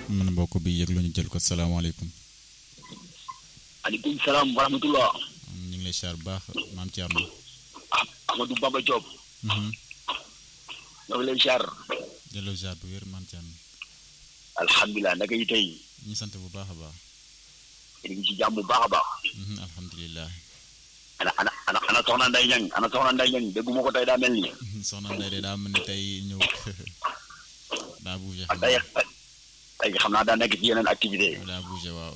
mën mbokk bi yëglu ñu jël ko salaamaaleykum. aleykum salaam wa rahmatullah. ñu ngi lay siyaar bu baax maam Thierno. ah Amadou Bamba Diop. ñoo ngi lay siyaar. jëloo siyaar bu wér maam Thierno. alhamdulilah naka yi tey. ñu sant bu baax a baax. ñu ngi ci jàmm bu baax a baax. alhamdulilah. ana ana ana ana soxna Ndeye Niang ana soxna Ndeye Niang dégguma ko tey daa mel ni. soxna Ndeye de daa mel ni tey ñëw daa bougé. ah tey tey xam naa daa nekk ci yeneen activité daa bougé waaw.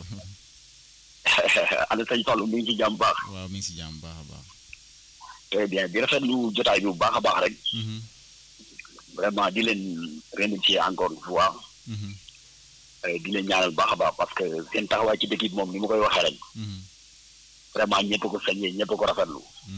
ana sëñ Fallou mi ngi ci jàmm baax. waaw mi ngi si jàmm baax a baax. très bien di rafetlu jotaay bi bu baax a baax rek. vraiment di leen remercier encore une fois. di leen ñaanal baax a baax parce que seen taxawaay ci dëkk bi moom ni ma koy waxee rek. vraiment ñëpp ko sañee ñëpp ko rafetlu.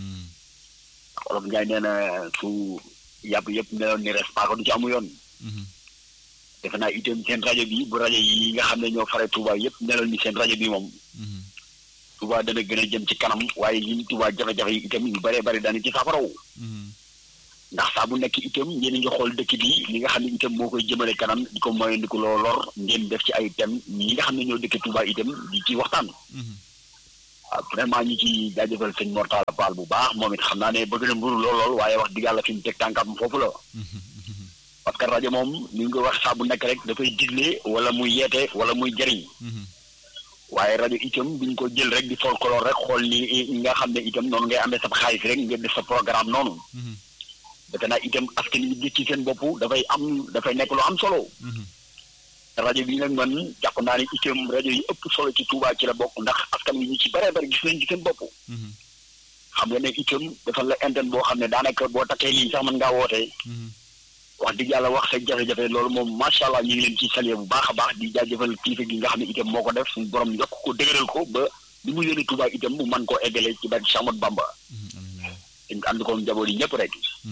olof Ndiaye nee na su yàpp yëpp meloon ni res paaka du ci amu yoon. defe naa itam seen rajo bi bu rajo yi nga xam ne ñoo fare Touba yëpp meloon ni seen rajo bi moom. Touba dana gën a jëm ci kanam waaye ñun Touba jafe-jafe yi itam yu bëree bëri daana ci saafaraw. ndax saa bu nekk itam ngeen ngi xool dëkk bi li nga xam ne itam moo koy jëmale kanam di ko moyandiku loo lor ngeen def ci ay thèmes ñi nga xam ne ñoo dëkk Touba itam di ci waxtaan. waaw vraiment ñu ci jaajëfal sëñ Mortala Paal bu baax moom it xam naa ne bëgg na mburu lool lool waaye wax dëgg yàlla fi mu teg tànkam foofu la. parce que rajo moom ni nga wax saa bu nekk rek dafay digle wala muy yeete wala muy jëriñ. waaye rajo itam duñ ko jël rek di folklore rek xool ni nga xam ne itam noonu ngay amee sa xaalis rek nga def sa programme noonu. defe naa itam askan wi gis ci seen bopp dafay am dafay nekk lu am solo. rajo bi nag man jàpp naa ne itam rajo yi ëpp solo ci Touba ci la bokk ndax askan wi ñu ci bëree bëri gis nañ ci seen bopp. xam nga ne itam dafa la interne boo xam ne daanaka boo takkee lii sax mën ngaa wootee. wax dëgg yàlla wax sa jafe-jafe loolu moom macha allah ñu ngi leen ci saluer bu baax a baax di jaajëfal kilifa gi nga xam ne itam moo ko def suñu borom yokk ko dëgëral ko ba li mu yónnee Touba itam mu mën koo eggale ci barke Cheikh Ahmadou Bamba. dañ ko ànd ko njaboot yi ñëpp rek.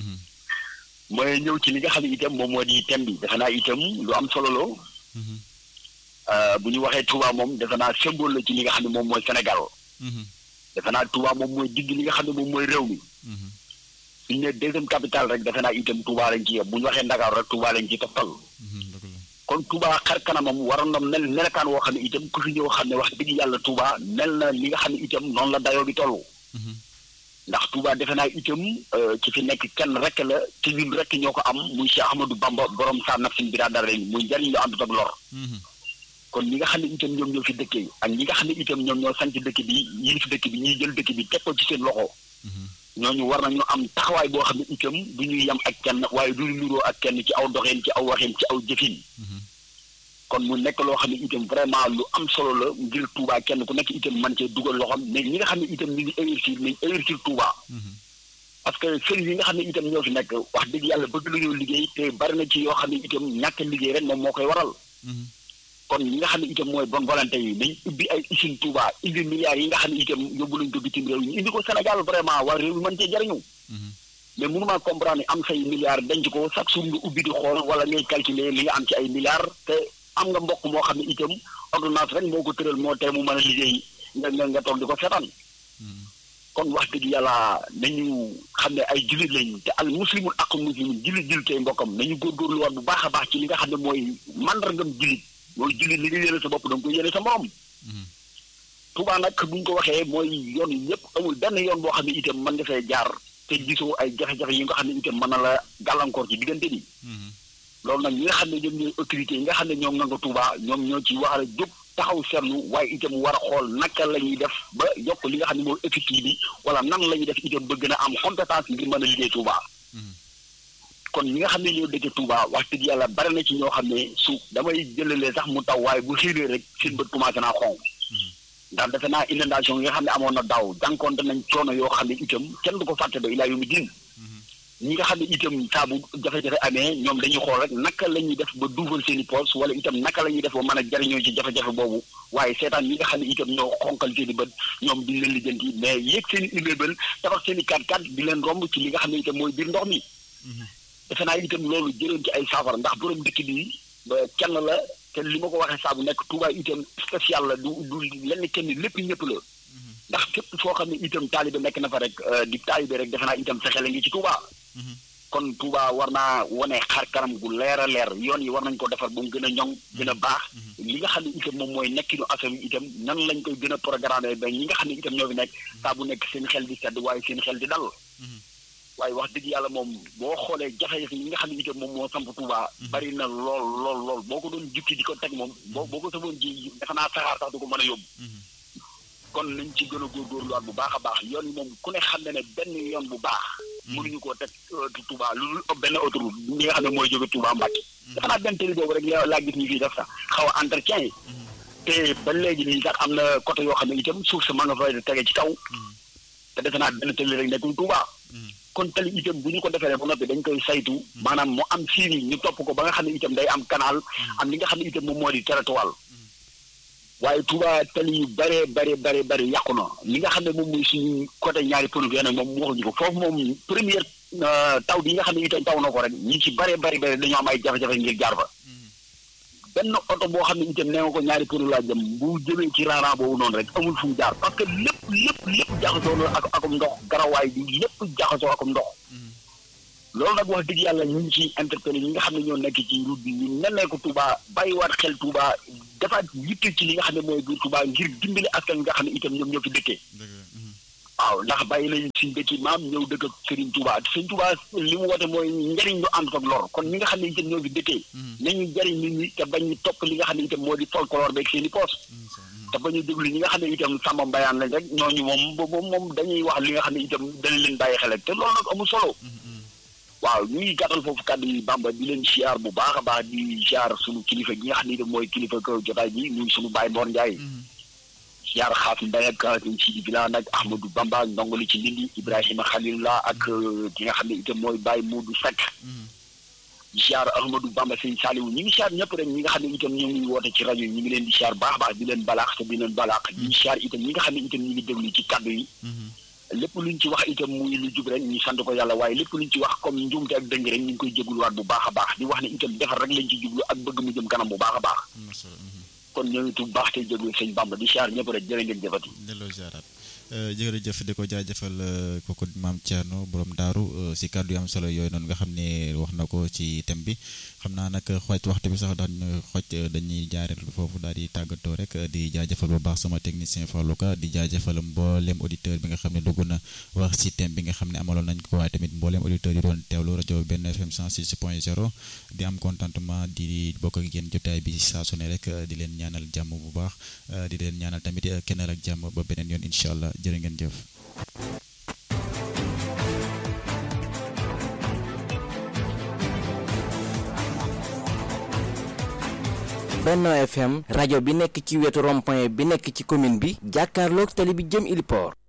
mooy ñëw ci li nga xam ne itam moom moo di thème bi defe naa itam lu am solo la. bu ñu waxee Touba moom defe naa symbole la ci li nga xam ne moom mooy Sénégal. defe naa Touba moom mooy digg li nga xam ne moom mooy réew mi. suñu ne deuxième capitale rek defe naa itam Touba lañ ci yem bu ñu waxee Ndakaaru rek Touba lañ ci toftal. kon Touba xar kanamam waroon na mel melekaan woo xam ne itam ku fi ñëw xam ne wax dëgg yàlla Touba mel na li nga xam ne itam noonu la dayoo bi toll. ndax Touba defe naa itam ci fi nekk kenn rek la ci ñun rek ñoo ko am muy Cheikh Ahmadou Bamba borom saa naf sin biraa dara leen muy njariñ lu àndut ak lor. kon ñi nga xam ne itam ñoom ñoo fi dëkkee ak ñi nga xam ne itam ñoom ñoo sanc dëkk bi ñi fi dëkk bi ñuy jël dëkk bi teg ko ci seen loxo. ñooñu war nañu am taxawaay boo xam ne itam du ñuy yem ak kenn waaye du ñu nuroo ak kenn ci aw doxeen ci aw waxeen ci aw jëfin. kon mu nekk loo xam ne itam vraiment lu am solo la ngir Touba kenn ku nekk itam man cee dugal loxoom mais ñi nga xam ne itam ñu ngi investir nañ investir Touba. parce que sëriñ yi nga xam ne itam ñoo fi nekk wax dëgg yàlla bëgg nañoo liggéey te bari na ci yoo xam ne itam ñàkk liggéey rek moom moo koy waral. kon ñi nga xam ne itam mooy bonne volonté yi nañ ubbi ay usine Touba indi milliards yi nga xam ne itam yóbbu nañ ko bitim réew ñu indi ko Sénégal vraiment waa réew mi mën cee jariñu mais mënumaa comprendre ni am say milliards denc ko chaque jour nga ubbi di xool wala ngay calculer li nga am ci ay milliards te am nga mbokk moo xam ne itam ordonnance rek moo ko tëral moo tee mu mën a liggéey nga nga nga toog di ko seetaan kon wax dëgg yàlla nañu xam ne ay jullit lañ te al muslimun ak muslimun jullit jullit tey mbokkam nañu góorgóorluwaat bu baax a baax ci li nga xam ne mooy mandargam jullit mooy jullit li nga yéene sa bopp da nga koy yéene sa morom. Touba nag bu ñu ko waxee mooy yoon yëpp amul benn yoon boo xam ne itam mën nga fay jaar te gisoo ay jafe-jafe yi nga xam ne itam mën na la gàllankoor ci diggante bi. loolu nag ñi nga xam ne ñoom ñooy autorités yi nga xam ne ñoom nga ko Touba ñoom ñoo ci war a jóg taxaw seetlu waaye itam war a xool naka la ñuy def ba yokk li nga xam ne mooy effectif bi wala nan la ñuy def itam ba gën a am compétence ngir mën a liggéey Touba. kon ñi nga xam ne ñoo dëkk Touba wax dëgg yàlla bari na ci ñoo xam ne su damay jëlalee sax mu taw waaye bu xiiree rek seen bët commencé naa xonq ndax defe naa inondation yi nga xam ne amoon na daaw jànkoonte nañ coono yoo xam ne itam kenn du ko fàtte ba ilaa yu mu diin ñi nga xam ne itam saa bu jafe-jafe amee ñoom dañuy xool rek naka la ñuy def ba duufal seen i poos wala itam naka la ñuy def ba mën a jariñoo ci jafe-jafe boobu waaye seetaan ñi nga xam ne itam ñoo xonkal seen i bët ñoom duñ leen lijjanti mais yéeg seen i immeuble tabax seen i kat-kat di leen romb ci li nga xam ne itam mooy biir ndox mi defe naa itam loolu jëloon ci ay saafara ndax borom dëkk bi kenn la te li ma ko waxee saa bu nekk Touba itam spécial la du du lenn kenn lépp ñëpp la ndax képp foo xam ne itam taalibe nekk na fa rek di taalibe rek defe naa itam fexe la ngi ci Touba kon Touba war naa wane xar kanam gu leer a leer yoon yi war nañ ko defar ba mu gën a ñoŋ gën a baax li nga xam ne itam moom mooy nekkinu askan wi itam nan lañ koy gën a programme ba ñi nga xam ne itam ñoo fi nekk saa bu nekk seen xel di sedd waaye seen xel di dal waaye wax dëgg yàlla moom boo xoolee jafe-jafe yi nga xam ne itam moom moo samp Touba bari na lool lool lool boo ko doon jukki di ko teg moom boo boo ko saboon ji defe naa saxaar sax du ko mën a yóbbu kon nañ ci gën a góorgóorluwaat bu baax a baax yoon yi moom ku ne xam ne ne benn yoon bu baax mënuñu koo teg Touba lu dul benn autoroute ñi nga xam ne mooy jóge Touba Mbacke dafa naa benn télé boobu rek laa gis ñu fii def sax xaw a entretien yi te ba léegi nii sax am na côté yoo xam ne itam suuf sa ma nga fay tege ci kaw te defe naa benn télé rek nekkul Touba kon tali itam bu ñu ko defee ba noppi dañ koy saytu maanaam mu am siini ñu topp ko ba nga xam ne itam day am canal am li nga xam ne itam moom moo di territoire waaye Touba tali yu bëree bëri bëri bëri yàqu na li nga xam ne moom mooy suñu côté ñaari pënu bi nag moom waxuñu ko foofu moom première taw bi nga xam ne itam taw na ko rek ñi ci bëree bëri bëri dañoo am ay jafe-jafe ngir jaar fa benn oto boo xam ne itam nee nga ko ñaari pënu laa jëm bu jëmee ci raaraan boobu noonu rek amul fu mu jaar parce que lépp lépp lépp jaxasoo na ak akum ndox garawaay bi lépp jaxasoo akum ndox loolu nag wax dëgg yàlla ñu ngi ci interpellé ñi nga xam ne ñoo nekk ci route bi ñu nennee ko Touba bàyyiwaat xel Touba defaat yitte ci li nga xam ne mooy biir Touba ngir dimbali askan nga xam ne itam ñoom ñoo fi dëkkee waaw ndax bàyyi nañ suñ dëkki maam ñëw dëkk ak Serigne Touba te Serigne Touba li mu woote mooy njëriñ lu ànd ak lor kon ñi nga xam ne itam ñoo fi dëkkee nañu jëriñ nit ñi te bañ ñu topp li nga xam ne itam moo di folklore beeg seen i poos te ba ñu déglu ñi nga xam ne itam sàmm mbayaan lañ rek ñooñu moom moom moom dañuy wax li nga xam ne itam dañ leen bàyyi xel te loolu nag amul solo waaw ñu ngi gàttal foofu kàddu yi Bamba di leen siyaar bu baax a baax di siyaar suñu kilifa gi nga xam ne itam mooy kilifa ko jotaay bi muy suñu Baye Mor Ndiaye siyaar xaaf Mbaye ak ñu ci bila nag Ahmadou Bamba ndongoli ci Lindi Ibrahima Khalilullah ak ki nga xam ne itam mooy Baye Modou Seck siyaar Ahmadou Bamba sëñ Saliou ñi ngi siyaar ñëpp rek ñi nga xam ne itam ñu ngi woote ci rajo yi ñu ngi leen di siyaar baax baax di leen balaax te di leen balaax ñi siyaar itam ñi nga xam ne itam ñu ngi déglu ci kàddu yi lépp luñ ci wax itam muy lu jub rek ñu sant ko yàlla waaye lépp luñ ci wax comme njuumte ak dëng rek ñu ngi koy jégluwaat bu baax a baax di wax ne itam defar rek lañ ci jublu ak bëgg mu jëm kanam bu baax a baax kon ñoo ngi tudd baax tey jéglu sëñ Bamba di siyaar ñëpp rek jërë ngeen jëfati delloo ziaraat jërëjëf di ko jaajëfal kooku maam Thierno borom daaru si kàddu yu am solo yooyu noonu nga xam ne wax na ko ci thème bi xam naa nag xooj waxtu bi sax daan xooj dañuy jaareel foofu daal di tàggatoo rek di jaajëfal bu baax sama technicien Fallou Ka di jaajëfal mboolem auditeur bi nga xam ne dugg na wax si thème bi nga xam ne amaloon nañ ko waaye tamit mboolem auditeur yi doon teewlu rajo benn FM 106 point 0 di am contentement di bokk ak yéen jotaay bi saa su ne rek di leen ñaanal jàmm bu baax di leen ñaanal tamit kennal ak jàmm ba beneen yoon incha allah jërë ngeen jëf. Benno FM rajo bi nekk ci wetu rond-point bi nekk ci commune bi jàkkaarloog tali bi jëm Iliport